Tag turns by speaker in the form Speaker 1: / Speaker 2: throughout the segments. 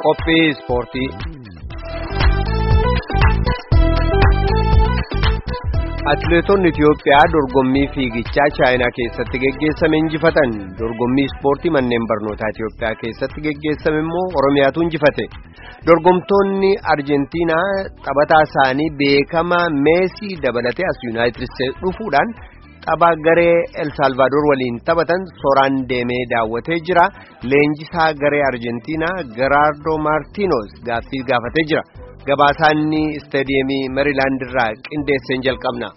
Speaker 1: Qophii ispoortii. Atileetonni Itiyoophiyaa dorgommii fiigichaa Chaayinaa keessatti geggeessame injifatan. Dorgommii ispoortii manneen barnootaa Itiyoophiyaa keessatti geggeessame immoo Oromiyaatu injifate. Dorgomtoonni Arjentiinaa taphataa isaanii beekamaa Meesii dabalatee as Yuunaayitid Isteetsi dhufuudhaan tapha garee El Saalvaadoor waliin taphatan soraan deemee daawwatee jira. Leenjisaa garee Arjentiinaa Geraardo Maartiinoos gaaffii gaafatee jira. Gabaasaanni istaadiyeemii Meerilaand irraa qindeesseen jalqabna.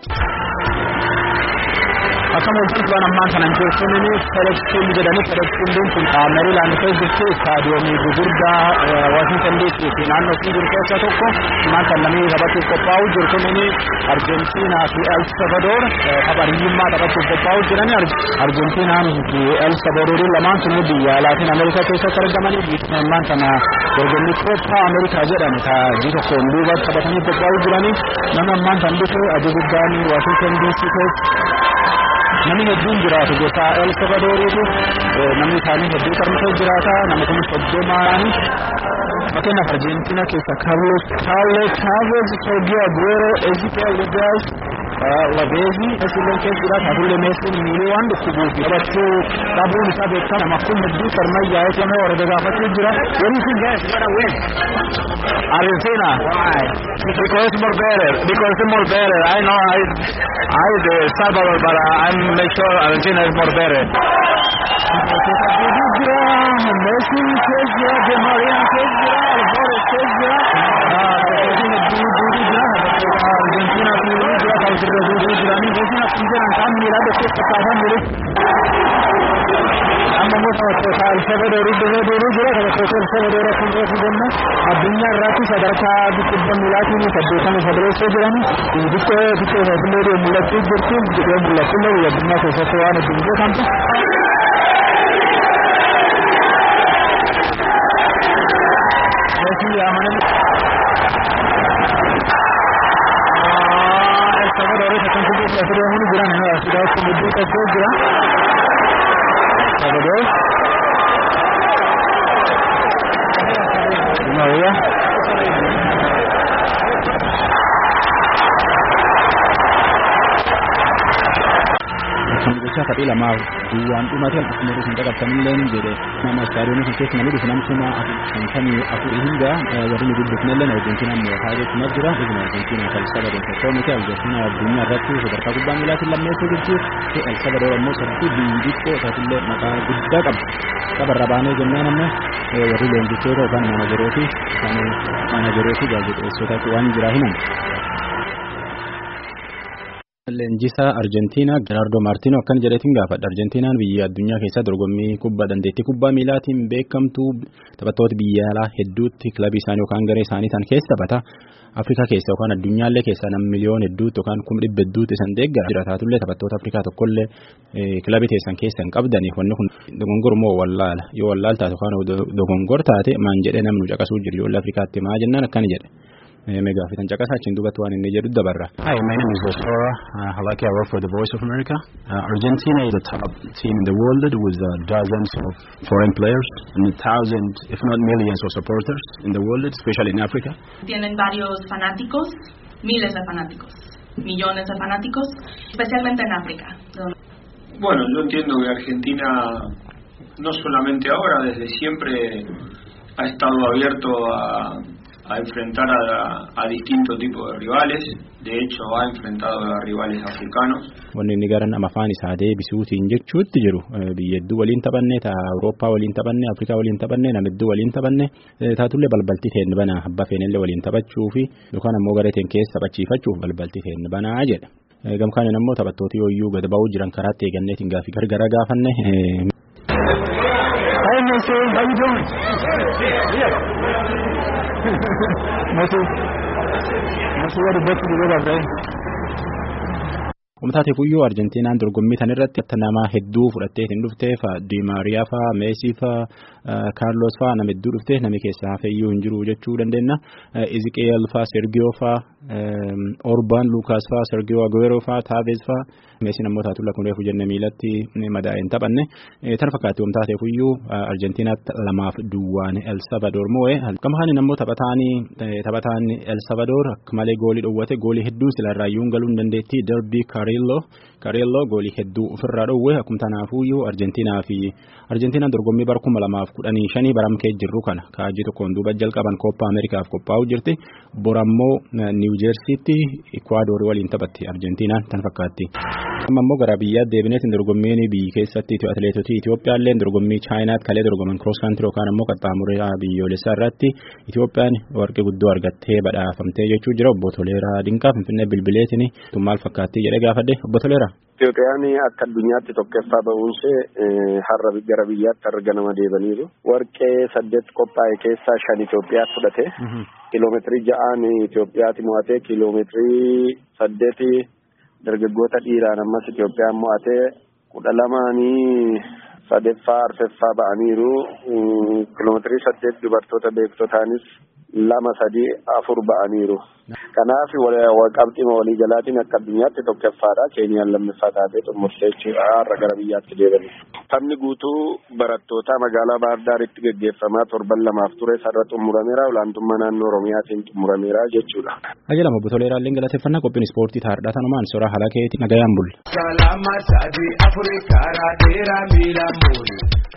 Speaker 2: Akkuma wantoota ammaan kanan jechuun Fereksfiild jedhanii Fereksfiildiin kun Meerilaand keessa jirtu istaadiyoomii gurguddaa Waashintan DC fi naannoo fi jiru keessaa tokko maanta namni taphachuuf qophaa'u jiru kun Arjentiinaa fi El Salvador tapha hiyyummaa taphachuuf qophaa'u jiran Arjentiinaan fi El Salvador lamaan sun biyya Laatiin Ameerikaa keessatti argamanii biyya ammaan kana dorgommii Kooppa Ameerikaa jedhamu taa'anii tokkoon duuba taphatanii qophaa'u jiranii nama ammaan kan dhufe adii guddaan Waashintan DC keessa namni hedduun jiraatu gosa El Salvadoriitu namni isaanii hedduu qarmisee jiraata nama kun soddomaani fakkeenyaaf Arjentiina keessa Carlos Carlos Chavez Sergio Aguero Ezekiel Lugas Labezi Esilleen keessa jiraata hafuullee Meesiin miilii waan dhukkubuuf taphachuu dhabuun isaa beekama nama kun hedduu sarmayyaa eegamoo warra gaafachuu jira wanni kun guys gonna win Argentina why because more better because more better I know I I the Salvador but I'm make sure Argentina is more better Messi keessa jira De Maria keessa jira Alvarez keessa jira Argentina fi jira kan sirra duuduu jiranii gosa akkuma jiran kaan miilaa dhoksee fakkaatan jiru. amma immoo taphattoota Alfabadoorii dhufee deemee jira taphattoota Alfabadoorii akkuma beeku jenna addunyaa irratti sadarkaa dhibba miilaatiin saddeetama sadireessoo jirani xiqqoo xiqqoo isaafillee mul'achuu jirti xiqqoo mul'achullee biyya addunyaa keessatti waan hedduun beekamtu. Messi amananii El Salvador kan kubbaa keessatti deemanii jiran sidaa akkuma hedduu qabsee jira. Salvador. Maria. Kan gochaa taphee lamaaf duwwaan dhumate akkuma hin dhagabtanillee ni jedhe nama istaadiyoomii kun keessa namni dhufu namtuma shantamii afurii hunda warri guddifnellee Arjentiinaan mootaa jechuunas jira ibn Arjentiinaa kan Salvador tokkoo miti Arjentiinaa addunyaa irratti sadarkaa kubbaa miilaatiin lammeessuu jirti El Salvador ammoo sadii biyyi xiqqoo isaatiillee maqaa guddaa qabdi tapharra baanee jennaan ammoo warri leenjistoota yookaan maanajerooti kan maanajerooti gaazexeessootaatti waan jiraa himan. Leenjisaa Arjentiinaa Geraardo Maartiinoo akkana jedheetiin gaafadha. Arjentiinaan biyya addunyaa keessaa dorgommii kubbaa dandeettii kubbaa miilaatiin beekamtu taphattoota biyya alaa hedduutti kilabii isaanii yookaan garee isaanii tan keessa taphata. Afrikaa keessa yookaan addunyaallee keessaa nam miliyoon hedduutti yookaan kuma dhibba hedduutti isan deeggara. Jiraataatullee taphattoota Afrikaa tokkollee kilabii teessan keessa hin qabdaniif wanni kun dogongor moo wallaala yoo wallaal taate yookaan dogongor taate maan jedhee namnu caqasuu jiru yoo Afrikaatti maa jennaan akkana jedhe. Mega fitan caqasaa achiin duubatti waan inni jedhu dabarra.
Speaker 3: Hi, my name is Bosora uh, Halaki. I work for the Voice of America. Uh, Argentina is the top team in the world with uh, dozens of foreign players and thousands, if not millions, of supporters in the world, especially in Africa.
Speaker 4: Tienen varios fanáticos, miles de fanáticos, millones de fanáticos, especialmente en África.
Speaker 5: Bueno, yo entiendo que Argentina, no solamente ahora, desde siempre ha estado abierto a a enfrentar a, a distintos tipos de rivales. De hecho, ha enfrentado a rivales africanos.
Speaker 3: Wanni inni gara nama afaan isaa deebisuutiin jechuutti jiru biyya hedduu waliin taphanne ta Awurooppaa waliin taphanne Afrikaa waliin taphanne nama hedduu waliin taphanne taatullee balbalti teen bana abbaa feenillee waliin taphachuu fi yookaan ammoo garee teen keessa taphachiifachuuf balbalti teen banaa jedha. Gamkaaniin ammoo taphattoota yooyyuu gad ba'uu jiran karaatti eeganneetiin gaafii gargara gaafanne.
Speaker 2: Hey, Messi, how you doing? Messi. Messi what about the weather, right?
Speaker 3: Umtaate kuyyuu Arjentiinaan dorgommii tan irratti nama hedduu fudhattee hin dhufteef Di Maariyaa faa, Meesii faa, Kaarlos faa nama hedduu dhufte nami keessaa hafeeyyuu hin jiru jechuu dandeenya. Iziqeel faa Sergiyoo faa Orbaan Lukaas faa Sergiyoo Aguero faa Taavees faa meesii namoota tulla kun reefu jenne miilatti madaa'e hin taphanne. Tan fakkaatti waan taateef iyyuu Arjentiinaatti lamaaf duwwaan El Salvador moo'e. Akkama haani namoota taphataanii taphataan El Salvador akka malee goolii dhowwate goolii hedduu silarraayyuun galuu hin dandeetti Derbi Carillo Carillo goolii hedduu ofirraa dhowwe akkuma tanaafuyyuu Arjentiinaa fi Arjentiinaan dorgommii bara kuma lamaaf kudhanii shanii baramkee jirru kana kaajii tokkoon duuba jalqaban Koppaa Ameerikaaf qophaa'u jirti. Borammoo Niw Jeersiitti Ikwaadoorii waliin taphatti Arjentiinaan tan fakkaatti. Amma immoo gara biyyaatti deebineetiin dorgommiin biyyi keessatti atileetotii Itoophiyaa illee dorgommii Chaayinaatti kalee dorgoman cross country yookaan immoo qaxxaamuraa biyyoolessaa irratti Itoophiyaan warqee guddoo argattee badhaafamtee jechuu jira obbo Toleeraa Dinqaa Finfinnee bilbileetiin maal fakkaatti jedhee gaafadhe obbo Toleeraa.
Speaker 6: Itoophiyaan akka addunyaatti tokkoffaa ba'uunsee har'a gara biyyaatti har'a nama deebaniiru. Warqee saddeet qophaa'e keessaa shan Itoophiyaa fudhate. Kiloomeetirii ja'aan Itoophiyaatti mo'atee kiloomeetirii saddeeti dargaggoota dhiiraan ammas Itoophiyaan mo'atee kudha lamaanii sadeeffaa arfeffaa ba'aniiru. Kiloomeetirii saddeet dubartoota beektotaanis lama sadii afur ba'aniiru. Kanaaf qabxiima waliigalaatiin akka addunyaatti tokkoffaadha. Keeniyaan lammaffaa taatee xumurtee jechuudha. Har'a gara biyyaatti deebanii. Taphni guutuu barattootaa magaalaa Baahir Daaritti gaggeeffamaa torban lamaaf ture sarara xumurameera. Olaantummaa naannoo Oromiyaatiin xumurameera jechuudha.
Speaker 3: Ajajama obbo Toleeraa illee galateeffannaa qophiin ispoortii taa'aadha. Tanumaan soraa haala keetii nagayaan bulle.
Speaker 7: Kalama sadii afurii karaa dheeraa miilaan boole.